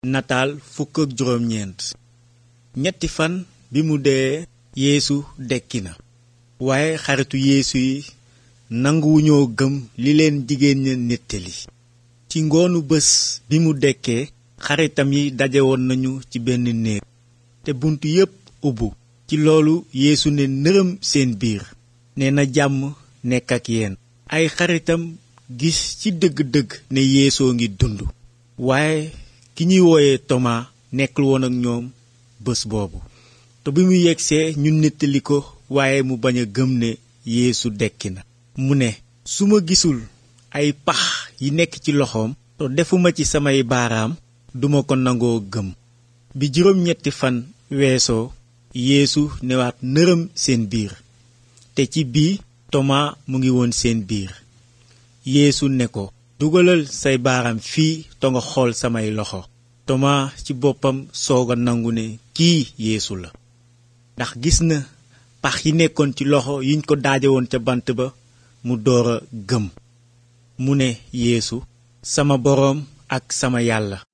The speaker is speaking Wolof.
nataal fukk ak juróom ñeent ñetti fan bi mu dee yeesu dekki na waaye xaritu yeesu yi nanguwuñoo gëm li leen jigéen ña nettali ci ngoonu bés bi mu dekkee xaritam yi dajewoon nañu ci benn néeg te bunt yépp ubbu ci loolu yeesu ne nërëm seen biir nee na jàmm nekk ak yéen ay xaritam gis ci dëgg-dëgg ne yeesoo ngi dund waaye ki ñuy wooye tomaa nekkul woon ak ñoom bés boobu te bi mu yegsee ñu nettali ko waaye mu bañ a gëm ne yeesu dekki na mu ne su ma gisul ay pax yi nekk ci loxoom te defuma ci samay baaraam duma ko nangoo gëm bi juróom ñetti fan weesoo yeesu newaat nërëm seen biir te ci bii tomaa mu ngi woon seen biir yeesu ne ko dugalal say baaraam fii te nga xool samay loxo tomaa ci boppam soog a nangu ne kii yeesu la ndax gis na pax yi nekkoon ci loxo yiñ ko daaje woon ca bant ba mu door a gëm mu ne yeesu sama boroom ak sama yàlla